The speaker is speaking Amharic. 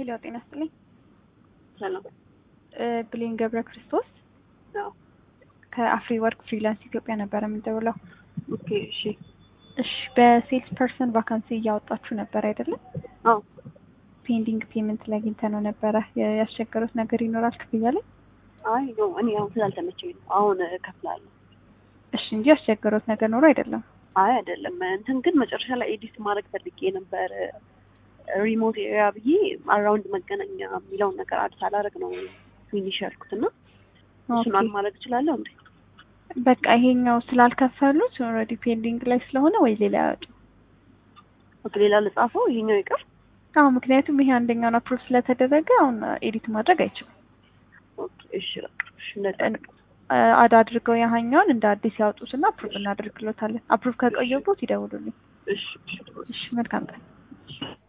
ሄሎ ጤና ይስጥልኝ። ሰላም እ ብሌን ገብረ ክርስቶስ አዎ ከአፍሪ ወርክ ፍሪላንስ ኢትዮጵያ ነበረ የምንደውለው። ኦኬ እሺ እሺ በሴልስ ፐርሰን ቫካንሲ እያወጣችሁ ነበር አይደለም? አዎ ፔንዲንግ ፔመንት ላይ አግኝተ ነው ነበረ። የ- ያስቸገሩት ነገር ይኖራል ክፍያ ላይ? አይ ኖ እኔ አሁን ስላልተመቸኝ ነው አሁን እከፍላለሁ እሺ እንጂ ያስቸገሩት ነገር ኖሮ አይደለም። አይ አይደለም እንትን ግን መጨረሻ ላይ ኤዲት ማድረግ ፈልጌ ነበር ሪሞት ኤሪያ ብዬ አራውንድ መገናኛ የሚለውን ነገር አዲስ አላረግ ነው ፊኒሽ ያልኩት እና እሱን አድ ኦኬ። ማድረግ እችላለሁ እንዴ በቃ ይሄኛው ስላልከፈሉት ኦልሬዲ ፔንዲንግ ላይ ስለሆነ ወይ ሌላ ያወጡ። ኦኬ ሌላ ልጻፈው ይሄኛው ይቅር አዎ ምክንያቱም ይሄ አንደኛውን አፕሮቭ ስለተደረገ አሁን ኤዲት ማድረግ አይችልም። ኦኬ እሺ በቃ እሺ እንደዛ አድ አድርገው ያሀኛውን እንደ አዲስ ያወጡትና አፕሩቭ እናደርግሎታለን። አፕሩቭ ከቆየቦት ይደውሉልኝ። እሺ እሺ እሺ መልካም ቀን። እሺ